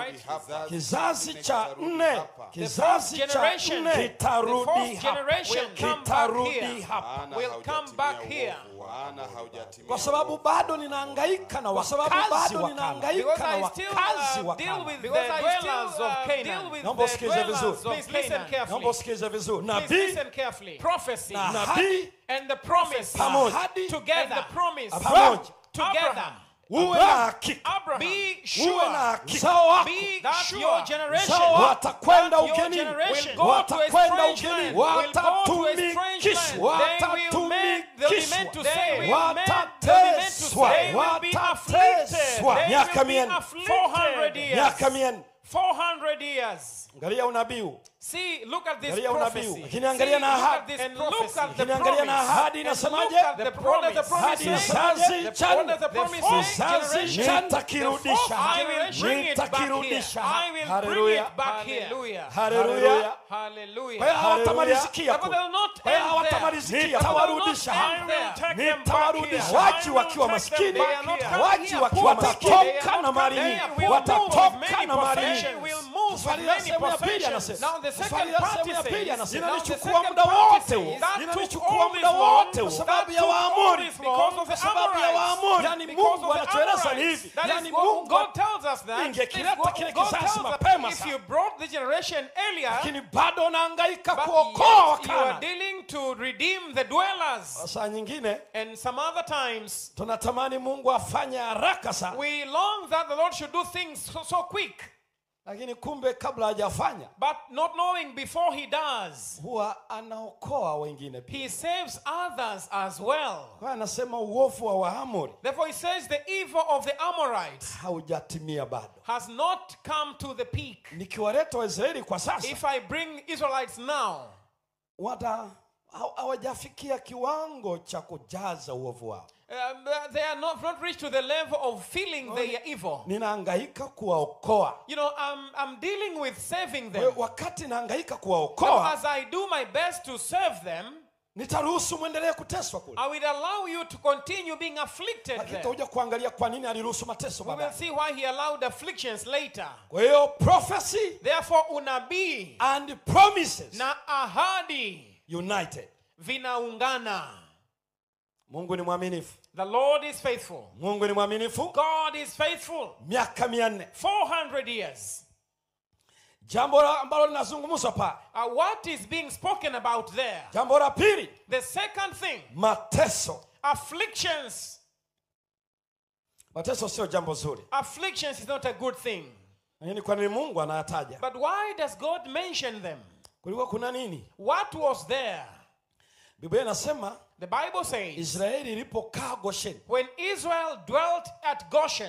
right? hapa kizazi cha kitarudi nne hapa. The kizazi fourth cha generation, nne the kitarudi fourth hapa generation come back kitarudi here. hapa Maana will haujatimia come back uovu. here. Maana haujatimia kwa sababu uovu. bado ninahangaika na Kwa sababu wakazi bado wa ninahangaika Because Kana I na still wakazi uh, wa deal Kana. with the Because I dwellers still, of uh, Canaan. deal with Naomba the usikize dwellers vizuri. of Please listen Canaan. carefully. naomba usikize vizuri Please nabii listen carefully. prophecy na Nabii ahadi and the promise Pamoja. ahadi together. and the promise pamoja together. Abraham. uwe na hakika Abraham Be uwe na sure. hakika uzao wako Be that sure. your generation uzao watakwenda that your ugenini generation will go to a watakwenda strange ugenini land, will go to a watatumikishwa strange They will make- they'll be watatumikishwa meant to They say, will watateswa They will be watateswa They miaka will be mieni afflicted. 400 years. miaka mieni 400 years. angalia unabii huu See, look at this Angalia unabii huu. prophecy. lakini angalia na look at ahadi this And prophecy. look at the lakini angalia na promise. ahadi And inasemaje look at the promise. The promise Hadi says, kizazi the- cha what does the nne. promise fourth say? kizazi Generation. nitakirudisha I will bring it back here. nitakirudisha I will bring Hallelujah. it back here. Hallelujah. haleluya Hallelujah. kwa hiyo hawatamalizikia Therefore, kule. they'll not kwa hiyo end there. hawatamalizikia Therefore, they'll not tawarudisha end hapa there. take them back nitawarudisha here. waji I will wakiwa take them maskini back here. waji wakiwa They are watatoka not na mali coming. nyingi They will move with watatoka many na mali possessions. nyingi Will move with Safari ya many sehemu ya pili possessions. anasema. Now the Safari second ya part sehemu ya says, pili anasema. now the Inalichukua second muda part wote says, huo. that took Inalichukua all muda this wote long, kwa sababu that ya took all Waamori. this because of Kwa the sababu ya Amorites. Waamori. That Yani because Mungu of the anatueleza ni Amorites. hivi. That Yani is what Mungu God tells us that. Ingekileta This is kile what God kizazi tells us mapema if sana. you brought the generation earlier, lakini bado unahangaika but kuokoa yet you are wakana dealing to redeem the dwellers. saa nyingine And some other times, tunatamani mungu afanye haraka sana we long that the Lord should do things so, so quick, lakini kumbe kabla hajafanya but not knowing before He does, huwa anaokoa wengine pia He saves others as well. kwa hiyo anasema uovu wa waamori Therefore, He says the evil of the Amorites haujatimia bado has not come to the peak. nikiwaleta waisraeli kwa sasa If I bring Israelites now, wata haw- hawajafikia kiwango cha kujaza uovu wao um, they are not, not reached to the level of feeling they are evil. ninahangaika kuwaokoa You know, I'm, I'm dealing with saving Kwa them. hiyo wakati nahangaika Now, kuwaokoa as I do my best to serve them, nitaruhusu mwendelee kuteswa kule I will allow you to continue being afflicted lakini there. tutakuja kuangalia kwa nini aliruhusu mateso We will baadaye see why he allowed afflictions later. kwa hiyo prophecy Therefore, unabii and promises na ahadi united vinaungana. mungu ni mwaminifu The Lord is faithful. mungu ni mwaminifu God is faithful. miaka mia nne 400 years. jambo la- ambalo linazungumzwa pale Uh, what is being spoken about there? jambo la pili The second thing, mateso afflictions. mateso sio jambo zuri Afflictions is not a good thing. lakini kwa nini mungu anayataja But why does God mention them? kulikuwa kuna nini What was there? biblia inasema The Bible says, israeli ilipokaa gosheni when Israel dwelt at Goshen,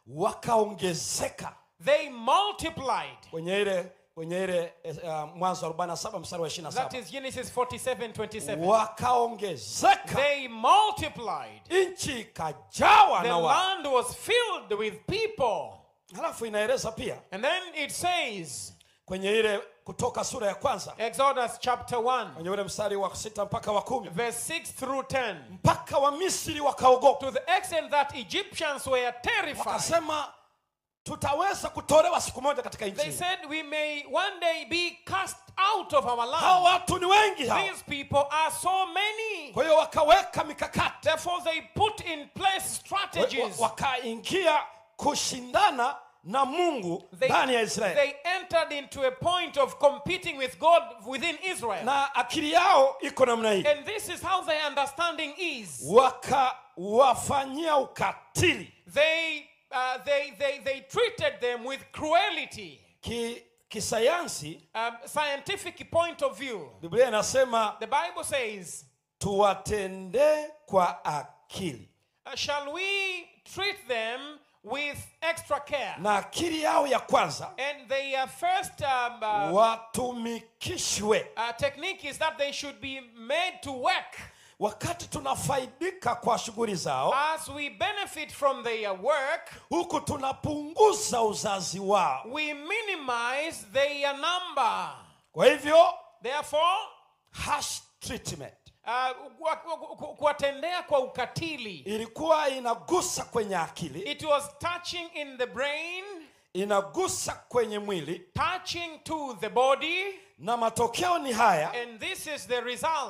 wakaongezeka they multiplied. kwenye ile kwenye ile uh, mwanzo 47 mstari wa That 27 is Genesis 47 27. wakaongezeka They multiplied. nchi ikajawa The na wa land was filled with people. halafu inaeleza pia And then it says, kwenye ile kutoka sura ya kwanza Exodus chapter 1, kwenye ule mstari wa sita mpaka wa kumi verse 6 through 10, mpaka wa misri wakaogopa to the extent that Egyptians were terrified. wakasema tutaweza kutolewa siku moja katika nchi They hii. said, We may one day be cast out of our hao land. watu ni wengi hao These people are so many. kwa hiyo wakaweka mikakati Therefore, they put in place Wa- strategies. wa- wakaingia kushindana na mungu They, ndani ya israeli they entered into a point of competing with God within Israel. na akili yao iko namna hii And this is how their understanding is. wakawafanyia ukatili They, uh, they, they, they treated them with cruelty. Ki, kisayansi Um, scientific point of view. biblia inasema The Bible says, tuwatendee kwa akili uh, Shall we treat them with extra care? na akili yao ya kwanza And their first um, uh, watumikishwe uh, technique is that they should be made to work. wakati tunafaidika kwa shughuli zao As we benefit from their work, huku tunapunguza uzazi wao we minimize their number. kwa hivyo Therefore, harsh treatment uh, ku- ku- ku- kuwatendea kwa ukatili. ilikuwa inagusa kwenye akili It was touching in the brain, inagusa kwenye mwili touching to the body, na matokeo ni haya and this is the result.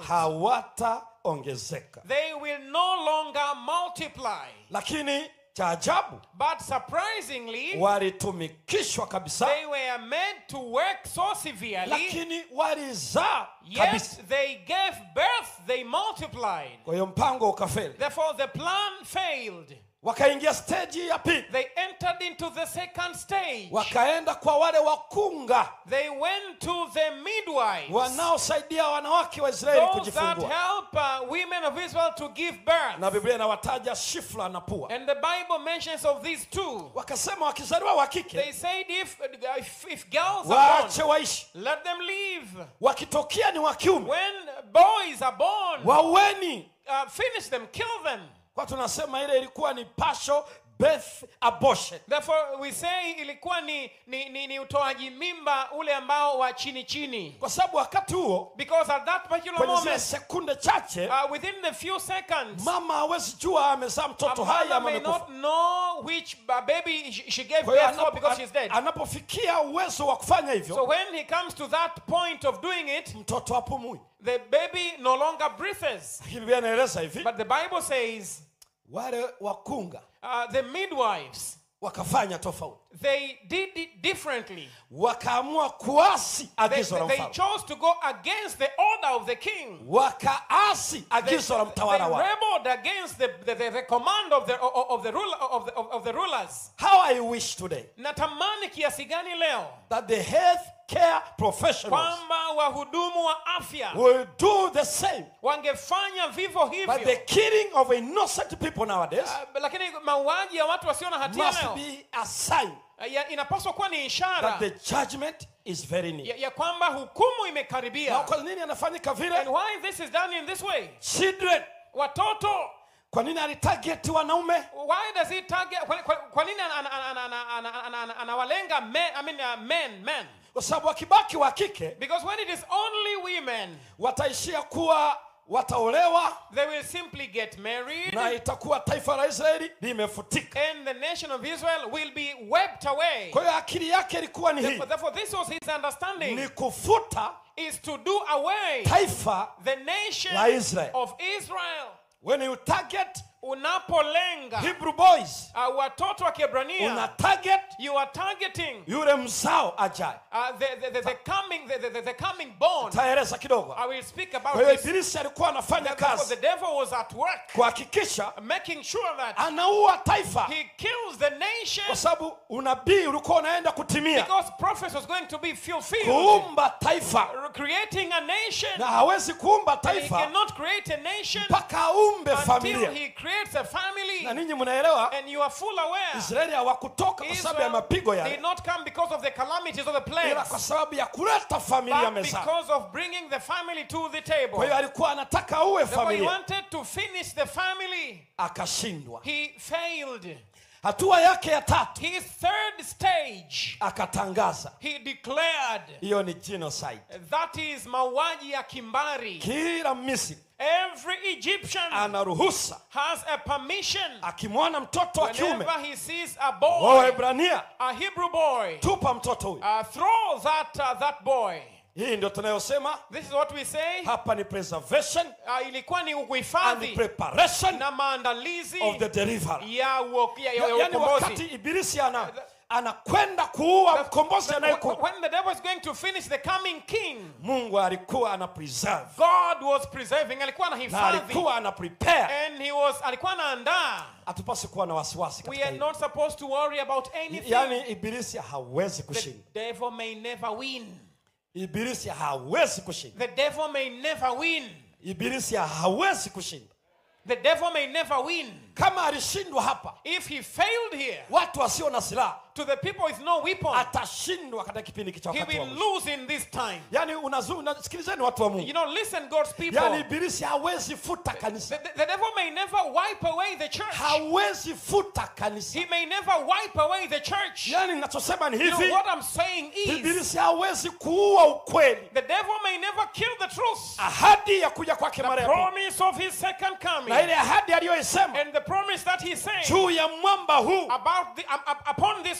hawataongezeka They will no longer multiply. lakini cha ajabu But surprisingly, walitumikishwa kabisa they were made to work so severely, lakini walizaa yet kabisa they gave birth, they multiplied. kwa hiyo mpango ukafeli Therefore, the plan failed. wakaingia steji ya pili They entered into the second stage. wakaenda kwa wale wakunga They went to the midwives, wanaosaidia wanawake wa israeli those that kujifungua help uh, women of Israel to give birth. na biblia inawataja shifla na pua And the Bible mentions of these two. wakasema wakizaliwa wa They kike said if, if, if girls are waache born, waishi let them live. wakitokea ni wa kiume When boys are born, waueni uh, finish them, kill them. kwa tunasema ile ilikuwa ni partial birth abortion Therefore, we say ilikuwa ni, ni, ni, ni utoaji mimba ule ambao wa chini chini. kwa sababu wakati huo Because at that particular kwenye zile moment, sekunde chache uh, within the few seconds, mama hawezi jua amezaa a mtoto hai mother ama may amekufa not know which uh, baby she she gave Kwa hiyo birth for anapo- because she's dead. anapofikia uwezo wa kufanya So hivyo when he comes to that point of doing it, mtoto apumui the baby no longer breathes. lakini biblia inaeleza hivi But the Bible says wale wakunga uh, the midwives, wakafanya tofauti they did it differently. wakaamua kuasi They, agizo la they mfalme chose to go against the order of the king. wakaasi They, agizo la they mtawala wao rebelled against the, the, the, the command of the, of, of the, ruler, of, the, of, of the rulers. how i wish today Natamani kiasi gani leo that the health care professionals kwamba wahudumu wa afya will do the same wangefanya vivyo but the hivyo. killing of innocent people nowadays Uh, lakini mauaji ya watu wasio na hatia must leo be a sign uh, ya, inapaswa kuwa ni ishara that the judgment is very near ya, ya kwamba hukumu na imekaribia. kwa nini anafanyika And vile why this is done in this way? children Watoto kwa nini alitarget wanaume why does he target kwa, kwa, kwa nini ana- ana- ana- ana- ana- ana- ana- anawalenga men, I mean, uh, men, men? kwa sababu wakibaki wa kike Because when it is only women, wataishia kuwa wataolewa they will simply get married na itakuwa taifa la israeli limefutika and the nation of Israel will be wiped away. kwa hiyo akili yake ilikuwa ni hii Therefore, therefore, this was his understanding ni kufuta is to do away taifa the nation La Israel. of Israel. when you target Unapolenga hebrew boys uh, watoto wa Kiebrania, una target you are targeting yule mzao ajaye uh, the, the, the, the coming the, the, the coming born. taeleza kidogo I will speak about kwa hiyo this. ibilisi alikuwa anafanya Therefore, the kazi devil was at work kuhakikisha making sure that anaua taifa he kills the nation kwa sababu unabii ulikuwa unaenda kutimia because prophet was going to be fulfilled. kuumba taifa Creating a nation. na hawezi kuumba And he taifa cannot create a nation mpaka aumbe until familia he creates a family. na ninyi mnaelewa And you are full aware. israeli hawakutoka kwa sababu ya Israel mapigo did yale not come because of the calamities of the ila kwa plagues, sababu ya kuleta familia but mezani because of bringing the family to the table. kwa hiyo alikuwa anataka uwe Therefore, he familia wanted to finish the family. akashindwa He failed. hatua yake ya tatu His third stage, akatangaza he declared hiyo ni genocide that is mauaji ya kimbari. kila misri Every Egyptian ana ruhusa has a permission akimwona mtoto wa kiume whenever he sees a boy, waebrania a Hebrew boy, tupa mtoto huyu uh, throw that uh, that boy. hii ndio tunayosema This is what we say. hapa ni preservation Uh, ilikuwa ni and uhifadhi preparation na maandalizi of the deliverer ya uo- ya- ya- ya yaani wakati ukombozi. ibilisi ana anakwenda kuua mkombozi When anayekuja when the devil is going to finish the coming king, mungu alikuwa ana preserve God was preserving, alikuwa na anahifadhi alikuwa ana prepare and he was alikuwa anaandaa. hatupasi kuwa na wasiwasi We katika are hilo not supposed to worry about anything. yaani ibilisi hawezi The kushinda devil may never win. ibilisi hawezi kushinda The devil may never win. ibilisi hawezi kushinda The devil may never win. kama alishindwa hapa If he failed here, watu wasio na silaha to the people with no weapon, atashindwa katika kipindi kicha he wakati wa will mwisho lose in this time. yaani unazu- unasikilizeni watu wa You mungu know, listen, God's people. yaani ibilisi hawezi futa The, kanisa the, the devil may never wipe away the church. hawezi futa kanisa He may never wipe away the church. yaani ninachosema ni You know, hivi what I'm saying is, ibilisi hawezi kuua ukweli the devil may never kill the truth. ahadi ya kuja kwake mara The ya pili promise of his second coming. na ile ahadi aliyoisema And the promise that he said juu ya mwamba huu about the, um, um, upon this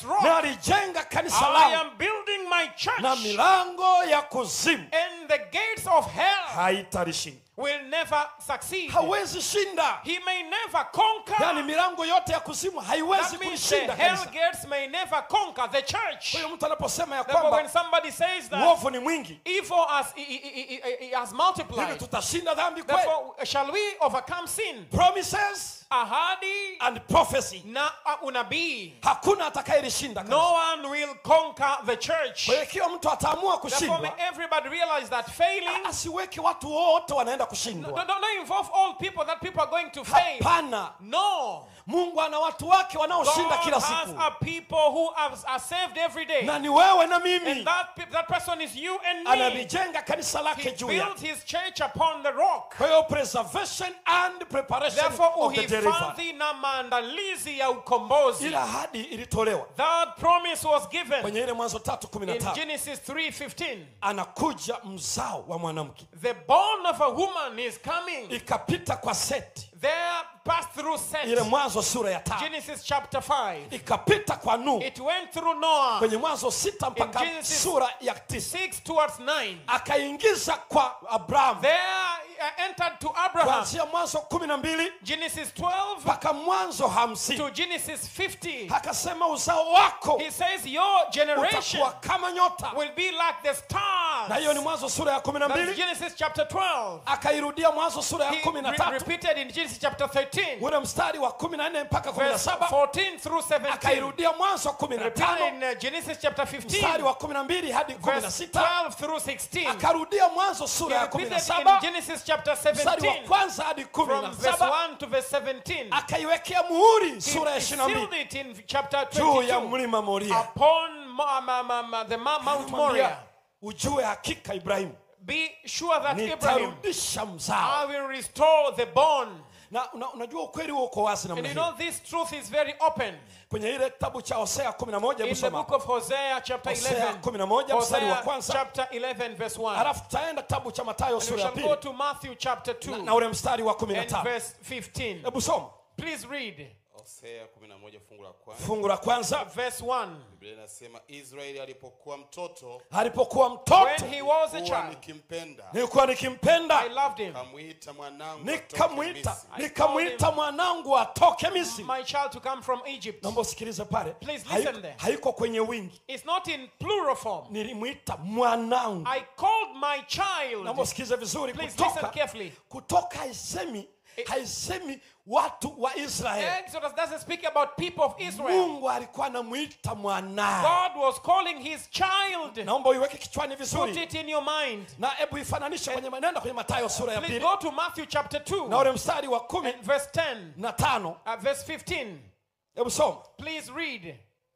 rock nalijenga kanisa I langu am building my church na milango ya kuzimu and the gates of hell haitalishinda will never succeed. hawezi shinda He may never conquer. yaani milango yote ya kuzimu haiwezi That means the kulishinda hell kanisa gates may never conquer the church. kwa hiyo mtu anaposema ya Therefore, when kwamba somebody says that uovu ni mwingi evil has, i- i- i- i- i- has hivi multiplied, tutashinda dhambi kweli therefore shall we overcome sin? promises Ahadi and prophecy na uh, unabii. hakuna atakayelishinda kanisa. No one will conquer the church. kwa hiyo ikiwa mtu ataamua Therefore, may kushindwa everybody realize that failing asiweke watu wote wanaenda don't, kushindwa don't don't involve all people that people are going to fail. hapana No. mungu ana watu wake God wanaoshinda kila has siku a people who are, are saved every day. na ni wewe na mimi And that, pe- that person is you and me. analijenga kanisa He lake juu ya built his church upon the rock. kwa hiyo preservation and preparation Therefore, of the deliverer uhifadhi na maandalizi ya ukombozi. ile ahadi ilitolewa That promise was given kwenye ile mwanzo tatu kumi na in tano Genesis 3:15. anakuja mzao wa mwanamke The bone of a woman is coming. ikapita kwa seti There passed through ile Seth. mwanzo sura ya tano Genesis chapter 5. ikapita kwa nuhu It went through Noah. kwenye mwanzo sita mpaka Genesis- sura ya tisa 6 towards 9. akaingiza kwa abrahamu There uh, entered to Abraham. kuanzia mwanzo kumi na mbili Genesis 12 mpaka mwanzo hamsini to Genesis 50. akasema uzao wako He says your generation utakuwa kama nyota will be like the na hiyo ni stars. mwanzo sura ya kumi na That's mbili Genesis chapter 12. akairudia mwanzo sura ya He kumi na re- tatu repeated in Genesis chapter 13, ule mstari wa kumi na nne mpaka kumi na verse saba 14 through 17. akairudia mwanzo kumi na Repeated tano in uh, Genesis chapter mstari 15, wa kumi na mbili hadi kumi na verse sita 12 through 16. akarudia mwanzo He sura ya kumi na repeated in saba Genesis chapter mstari wa 17, kwanza hadi kumi na from verse saba 1 to verse 17. akaiwekea muhuri He, sura ya he ishirini na sealed mbili it in chapter juu ya 22 mlima moria upon Mo- ma- ma- ma- the Ma- Mount Moriah. Anamwambia, ujue hakika ibrahimu Be sure that Abraham, nitarudisha mzao I will restore the bone. na una, unajua ukweli huo uko wazi And namna you hii know, this truth is very open. kwenye ile kitabu cha hosea kumi na moja In hebu the soma book of Hosea, chapter Hosea 11, 11 mstari wa Hosea kwanza chapter 11, verse 1. halafu tutaenda kitabu cha matayo And we sura ya shall go pili to Matthew chapter 2 na ule mstari wa kumi na and tano verse 15. hebu soma Please read hosea 11 fungu la kwanza fungu la kwanza verse 1. biblia inasema israeli alipokuwa mtoto alipokuwa mtoto When he was a huwa child, nikimpenda nilikuwa nikimpenda I loved him. kamwita mwanangu nikamwita atoke Misri. nikamwita mwanangu atoke misri My child to come from Egypt. naomba usikilize pale Please Haiko- listen there. haiko kwenye wingi It's not in plural form. nilimwita mwanangu I called my naomba child. usikilize vizuri Please listen kutoka carefully. kutoka haisemi haisemi watu wa israeli Exodus doesn't speak about people of Israel. mungu alikuwa anamwita mwanaye God was calling his child. naomba uiweke kichwani Put vizuri it in your mind. na hebu ifananishe kwenye manenda kwenye matayo sura ya Please pili go to Matthew chapter 2 na ule mstari wa kumi and verse 10, na tano uh, verse 15. hebu soma Please read.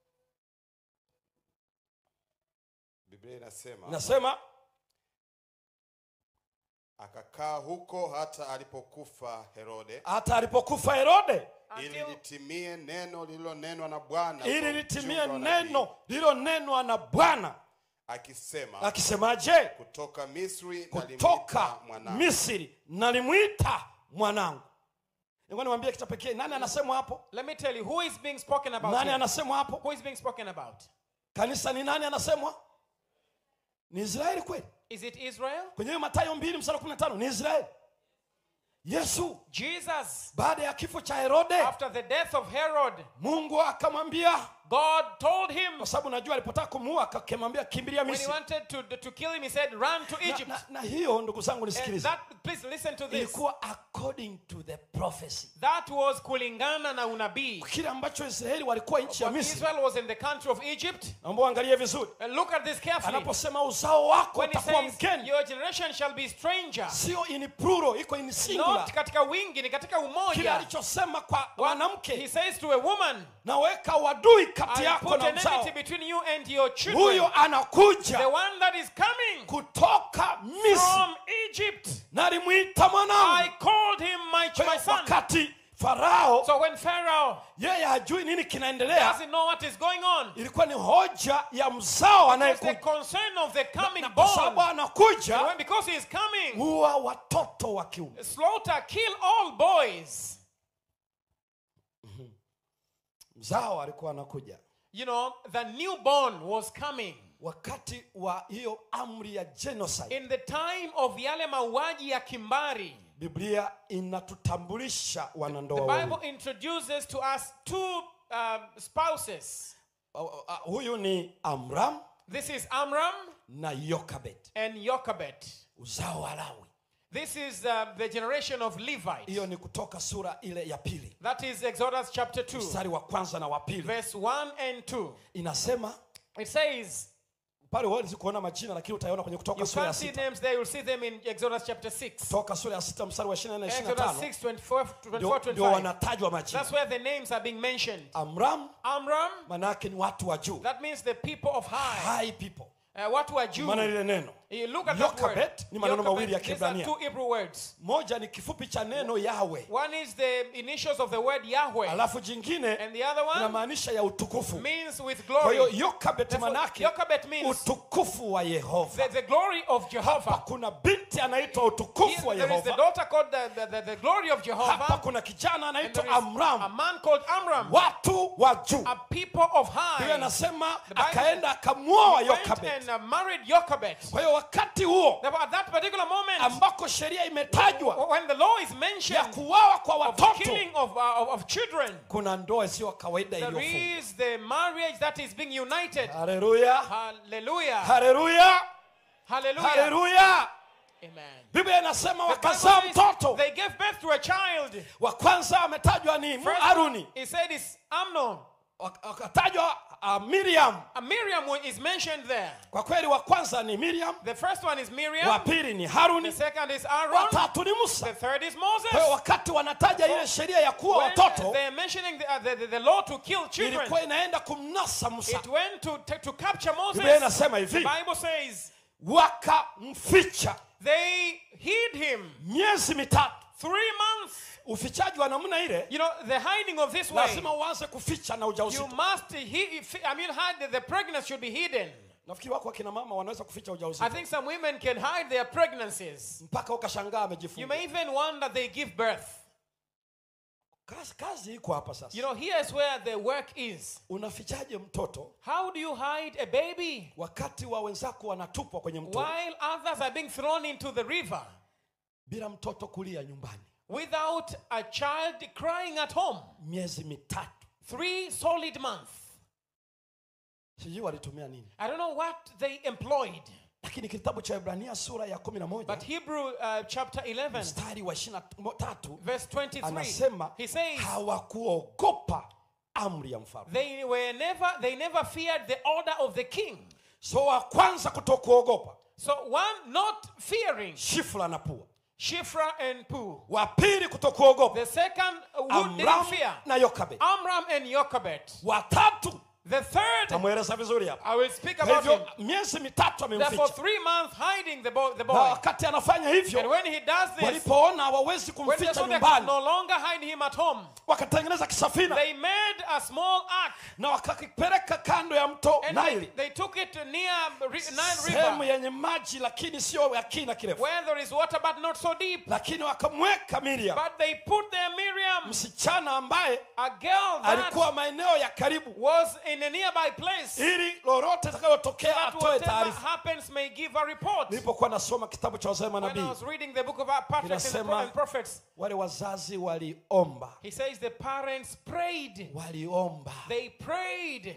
biblia inasema nasema akakaa huko hata alipokufa herode hata alipokufa herode ili Until litimie neno lililonenwa na bwana ili kwa litimie mjumbe wa nabii, neno lililonenwa na bwana akisema akisemaje kutoka misri kutoka nalimwita mwanangu misri nalimwita mwanangu nilikuwa niwambie kita pekee nani anasemwa hapo let me tell you who is being spoken about. nani here? anasemwa hapo Who is being spoken about? kanisa ni nani anasemwa ni israeli kweli Is it Israel? kwenye hiyo matayo mbili msara kumi na tano ni israeli yesu Jesus, baada ya kifo cha herode after the death of Herod, mungu akamwambia God told him kwa sababu najua alipotaka kumuua akamwambia kimbilia when he misri wanted to, to kill him, he said, Run to na, Egypt. na, na hiyo ndugu zangu And nisikilize that, please listen to this. ilikuwa according to the prophecy That was kulingana na unabii. kile ambacho israeli walikuwa nchi ya When misri Israel was in the country of Egypt, naomba uangalie vizuri and look at this carefully. anaposema uzao wako When he utakuwa says, mgeni Your generation shall be stranger, sio in plural iko in singular not katika wingi, ni katika kile umoja. alichosema kwa What he mwanamke says to a woman, naweka wadui kati I yako put na enmity mzao between you and your children. huyo The anakuja one that is coming kutoka misri from Egypt. nalimwita I mwanangu called him my, Kwa my hiyo son. wakati farao So when Pharaoh yeye hajui nini kinaendelea doesn't know what is going on, ilikuwa ni hoja ya mzao it's the anayekuja concern of the coming na kwa sababu born. anakuja And when, because he is coming, huwa watoto wa kiume slaughter, kill all boys. mzao alikuwa anakuja you know, the newborn was coming. wakati wa hiyo amri ya genocide In the time of yale mauaji ya kimbari, biblia inatutambulisha the wanandoa Bible wawili introduces to us two um, spouses. Uh, uh, huyu ni amram This is Amram na yokabet and Jochebed. uzao wa lawi This is uh, the generation of Levite. hiyo ni kutoka sura ile ya pili That is Exodus chapter 2, mstari wa kwanza na wa pili verse 1 and 2. inasema It says, pale huwezi kuona majina lakini utaiona kwenye kutoka you sura ya can't see sita names there, you'll see them in Exodus chapter 6. kutoka sura ya sita mstari wa 24 na Exodus 25 6, 24, 24 ndio- ndio 25. wanatajwa majina That's where the names are being mentioned. amram Amram, manake ni watu wa juu that means the people of high. high people Uh, watu wa juu. maana lile neno You look at that word. Jochebed ni maneno Jochebed, mawili ya These are Kiebrania. two Hebrew words. moja ni kifupi cha neno yawe One is the initials of the word Yahweh, alafu jingine and the other one inamaanisha ya utukufu means with kwa hiyo glory. yokabet Therefore, manake Jochebed means utukufu wa yehova the, the glory of Jehovah. kuna binti anaitwa Here, utukufu wa there is the yehova daughter called the, the, the, the glory of hapa Jehovah. kuna kijana And anaitwa there is a amram man called Amram, watu wa juu a people of biblia high. anasema Bible- akaenda akamwoa Went yokabet and uh, married Jochebed. kwa hiyo wakati huo Therefore, at that particular moment, ambako sheria imetajwa when the law is ya mentioned kuwawa kwa of watoto killing of, uh, of, of children, kuna ndoa isiyo kawaida there iliyofungwa is the marriage that is being united. haleluya Hallelujah. haleluya Hallelujah. haleluya Amen. biblia inasema The Bible wakazaa says mtoto They gave birth to a child. wa kwanza ametajwa ni Mu- First, haruni he said it's Amnon. Wak- wakatajwa uh, miriam Uh, Miriam wa- is mentioned there. kwa kweli wa kwanza ni miriam The first one is wa Miriam. pili ni The haruni second is wa Aaron. tatu ni The musa third is kwa hiyo Moses. wakati wanataja ile sheria ya kuwa When watoto they're mentioning the, uh, the, the, the law to kill children, ilikuwa inaenda kumnasa musa it went to, to, to capture biblia Moses. inasema The hivi Bible says wakamficha they hid him miezi mitatu three months. ufichaji wa namna ile You know, the hiding of this way, lazima uanze kuficha na you ujauzito must, he, I mean, hide, the pregnancy should be hidden. nafikiri wako akina mama wanaweza kuficha I ujauzito think some women can hide their pregnancies. mpaka ukashangaa You amejifunga may even wonder they give birth. kazi, kazi iko hapa sasa You know, here's where the work is. unafichaje mtoto How do you hide a baby wakati wa wenzako wanatupwa kwenye mto while others are being thrown into the river bila mtoto kulia nyumbani without a child crying at home? miezi mitatu Three solid months. sijui walitumia nini I don't know what they employed, lakini kitabu cha ibrania sura ya kumi na moja but Hebrew uh, chapter 11, mstari wa ishiri na tatu verse 23, anasema he says, hawakuogopa amri ya mfalme they were never, they never feared the order of the king. so wa kwanza kutokuogopa So one not fearing shifra na pua Shifra and Pu. wa pili kutokuogopa The second uh, who didn't amram fear na yokabe Amram and Jochebed. watatu The third, tamweleza vizuri hapa I will speak Kwa about him. hivyo miezi mitatu Therefore, amemficha three months hiding the boy. The na boy. wakati anafanya And hivyo when he does this, walipoona hawawezi when they kumficha saw they could nyumbani no longer hide him at home, wakatengeneza kisafina they made a small ark na wakakipeleka kando ya mto and they, naili they took it near Ri- Nile sehemu River yenye maji lakini sio ya kina kirefu where there is water but not so deep. lakini wakamweka miriam But they put there Miriam, msichana ambaye a girl that alikuwa maeneo ya karibu was in a nearby place, ili lolote itakayotokea that atoe whatever taarifa happens may give a report. nilipokuwa nasoma kitabu cha wazee When I manabii was reading the book of our patriarchs and, Inasema- and prophets, wale wazazi waliomba he says the parents prayed. waliomba They prayed,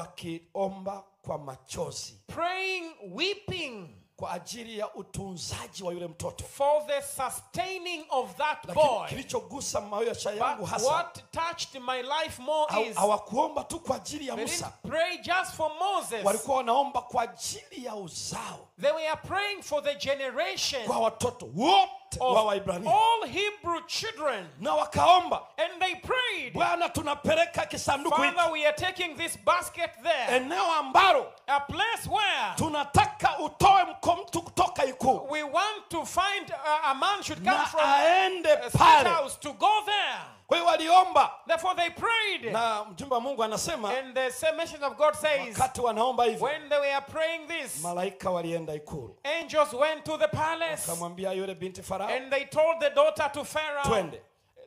wakiomba kwa machozi praying, weeping kwa ajili ya utunzaji wa yule mtoto for the sustaining of that lakini boy. kilichogusa maisha yangu But hasa what touched my life more haw- is hawakuomba tu kwa ajili ya they musa didn't pray just for Moses. walikuwa wanaomba kwa ajili ya uzao They were praying for the generation kwa watoto wote wa of waibrania all Hebrew children. na wakaomba And they prayed, bwana tunapeleka kisanduku hiki Father, we are taking this basket there, eneo ambalo a place where tunataka utoe mko mtu kutoka ikuu we want to find uh, a man should come na from aende a state pale house to go there. kwa hiyo waliomba Therefore they prayed. na mjumbe wa mungu anasema And the same mention of God says, wakati wanaomba hivyo when they were praying this, malaika walienda ikulu angels went to the palace akamwambia yule binti farao and they told the daughter to Pharaoh, twende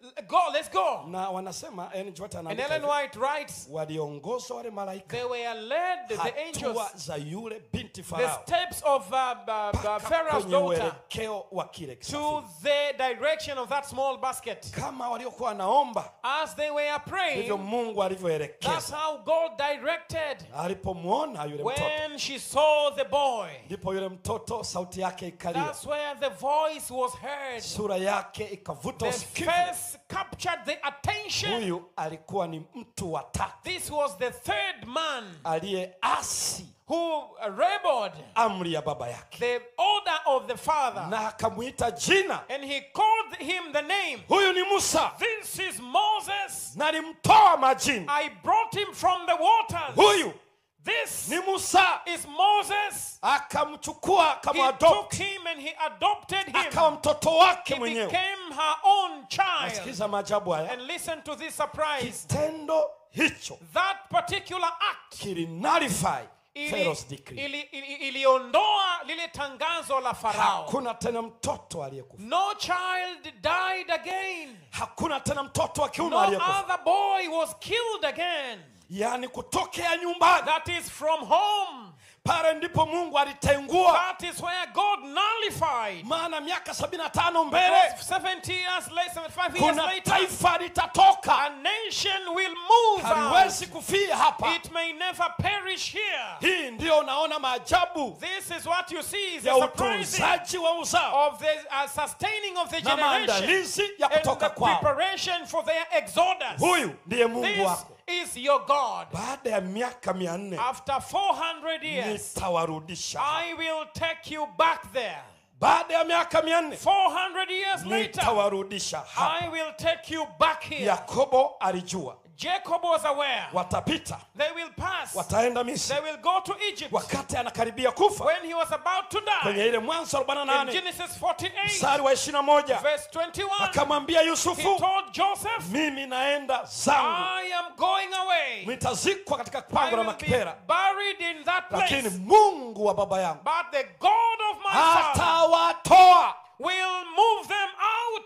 Go, let's go. na wanasema Ellen G. White And anaandika Ellen hivi, White writes, waliongozwa wale malaika they were led, the angels, hatua za yule binti the farao steps of uh, uh, uh, mpaka Pharaoh's kwenye daughter uelekeo wa kile to kisafiri. the direction of that small basket. kama waliokuwa wanaomba As they were ndivyo praying, mungu that's alivyoelekeza how God directed. alipomwona yule mtoto When she saw the boy, ndipo yule mtoto sauti yake ikalia that's where the voice was heard. sura yake ikavuta The usikivu face captured the attention. huyu alikuwa ni mtu wa tatu This was the third man aliyeasi who rebelled amri ya baba yake the order of the father. na akamwita jina And he called him the name. huyu ni musa This is Moses. nalimtoa majini I brought him from the waters. huyu This ni musa is Moses. akamchukua He akamwadopti took him and he adopted him. akawa mtoto wake He mwenyewe became her own child. nasikiza maajabu haya And listen to this surprise. kitendo hicho That particular act kilinalify ili- Pharaoh's decree ili- ili- iliondoa lile tangazo la farao hakuna tena mtoto aliyekufa no child died again hakuna tena mtoto wa kiume no aliyekufa other boy was killed again yaani kutokea nyumbani that is from home pale ndipo mungu alitengua that is where god nullified maana miaka sabini na tano mbele Because 70 years later 75 years kuna later taifa litatoka a nation will move haliwezi out. kufia hapa it may never perish here hii ndiyo unaona maajabu this is what you see is ya the surprising utunzaji wa uzao of the uh, sustaining of the na generation maandalizi ya and kutoka the kwao preparation for their exodus. huyu ndiye mungu This wako is your God. baada ya miaka mia nne After 400 years, nitawarudisha I will take you back there. baada ya miaka mia nne 400 years later, nitawarudisha hapa I will take you back here. yakobo alijua Jacob was aware. watapita They will pass. wataenda They misri will go to Egypt. wakati anakaribia kufa When he was about to kwenye die, ile mwanzo in 48 Genesis 48, mstari wa 21 verse 21, akamwambia he yusufu told Joseph, mimi naenda zangu I am going away. nitazikwa katika I pango la will be makipera buried in that lakini place. mungu wa baba yangu But the God of my father atawatoa will move them out.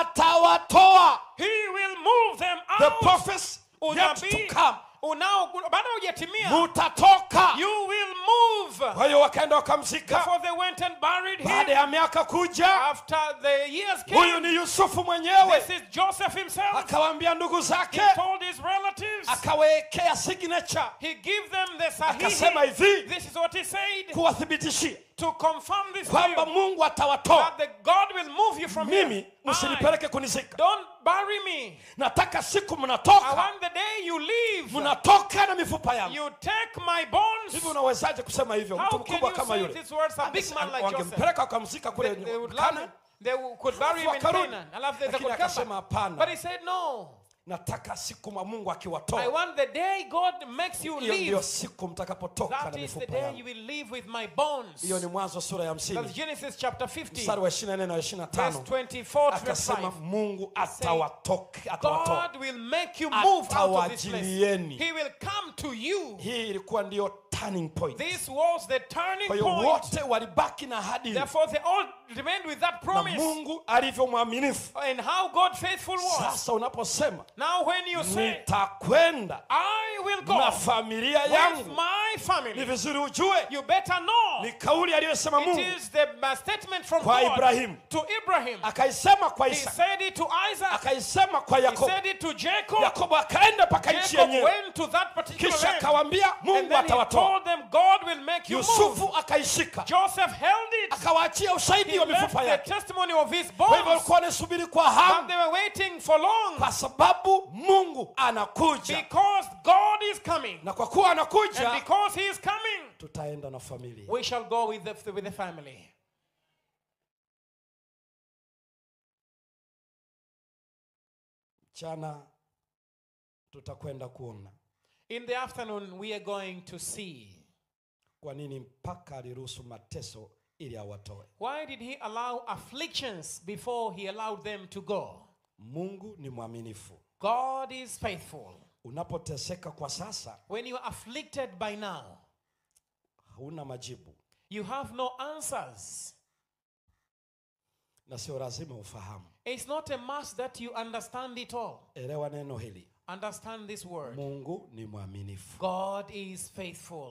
atawatoa He will move them the out. prophets yet to Unabii come unao bado hujatimia. mutatoka You will move. kwa hiyo wakaenda wakamzika Before they went and buried baada him, ya miaka kuja after the years huyu came, ni yusufu mwenyewe this is Joseph himself. akawaambia ndugu He zake told his relatives, akawekea signature he gave them the akasema sahihi. hivi This is what he said kuwathibitishia to confirm this to kwamba you, mungu atawatoa that the God will move you from mimi here. I, msinipeleke kunizika don't bury me. nataka siku I mnatoka want the day you leave, mnatoka na mifupa yangu you take my bones. hivi unawezaje kusema hivyo mtu How can mkubwa you kama say yule these words? A big man like Joseph. wangempeleka wakamzika They, kule they would love Kana, him. They w- could bury him in Wakarudi. Canaan. I love they, they Lakini could come akasema back. hapana. But he said, no. nataka siku ma mungu I akiwatoa want the day God makes you hiyo ndiyo leave. siku mtakapotoka That na is the mifupa day yangu you will live with my bones. hiyo ni mwanzo sura ya That's hamsini Genesis chapter 50, mstari wa 24 na verse 25 24 to verse akasema 5. mungu atawatoka atawatoa God will make you move out of this place. Atawajilieni. He will come to you. hii ilikuwa ndiyo turning point This was the turning kwa hiyo point. wote walibaki na ahadi ile. Therefore, they all remained with that na promise. mungu alivyo mwaminifu And how God faithful was. sasa unaposema Now, when you say, nitakwenda I will go na familia with yangu my ni family, vizuri ujue you better know ni kauli aliyosema it mungu is the uh, statement from Kwa God Ibrahimu. to Ibrahim. akaisema kwa He isaka said it to Isaac. akaisema kwa He yakobo said it to Jacob. yakobo akaenda mpaka nchi Jacob yenyewe went to that particular kisha land. akawambia And mungu then he atawatoa told them, God will make you move. yusufu akaishika Joseph held it. akawaachia ushahidi He wa left mifupa the yake testimony of his kwa hivyo bones. walikuwa wanasubiri kwa But hamu they were waiting for long. kwa sababu mungu anakuja Because God is coming. na kwa kuwa And anakuja because he is coming, tutaenda na familia we shall go with the, with the family. mchana tutakwenda kuona In the afternoon, we are going to see kwa nini mpaka aliruhusu mateso ili awatoe why did he allow afflictions before he allowed them to go. mungu ni mwaminifu God is faithful. unapoteseka kwa sasa When you are afflicted by now, hauna majibu you have no answers. na sio lazima ufahamu It's not a must that you understand it all. elewa neno hili Understand this word. mungu ni mwaminifu God is faithful.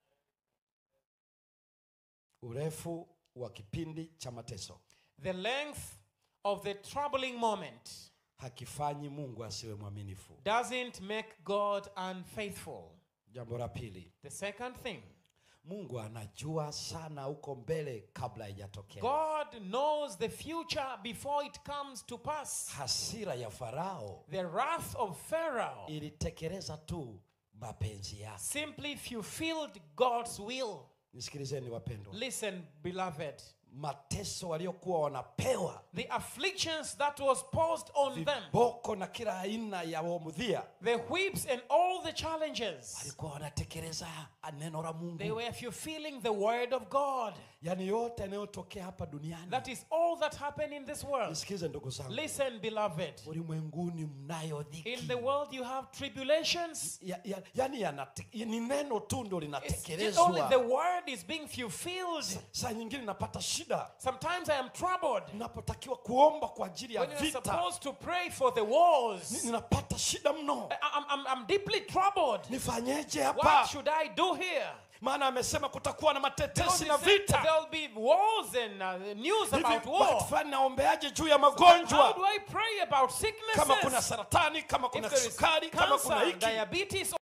urefu wa kipindi cha mateso The length of the troubling moment hakifanyi mungu asiwe mwaminifu doesn't make God unfaithful. jambo la pili The second thing, mungu anajua sana huko mbele kabla haijatokea God knows the future before it comes to pass. hasira ya farao The wrath of Pharaoh ilitekeleza tu mapenzi yake simply fulfilled God's will. nisikilizeni wapendwa Listen, beloved, mateso waliokuwa wanapewa the afflictions that was posed on them, viboko na kila aina ya womudhia the whips and all the challenges, walikuwa wanatekeleza neno la they mungu were fulfilling the word of God. yaani yote yanayotokea hapa duniani That is all that happened in this world. nisikize ndugu zangu Listen, beloved, ulimwenguni mnayo dhiki in the world you have tribulations. ya, ya, yani yanate- ni neno tu ndo It's just only linatekelezwa the word is being fulfilled. saa nyingine napata shida Sometimes I am troubled ninapotakiwa kuomba kwa ajili ya when you're vita supposed to pray for the ni- wars. ninapata shida mno I- I'm, I'm, I'm deeply troubled. nifanyeje What hapa should I do here? maana amesema kutakuwa na Because matetesi he na said vita there'll be wars and uh, news hivi about wakati war. fulani naombeaje juu ya How do magonjwa I pray about kama kuna sicknesses? saratani kama If kuna there is sukari kama kuna cancer, hiki diabetes,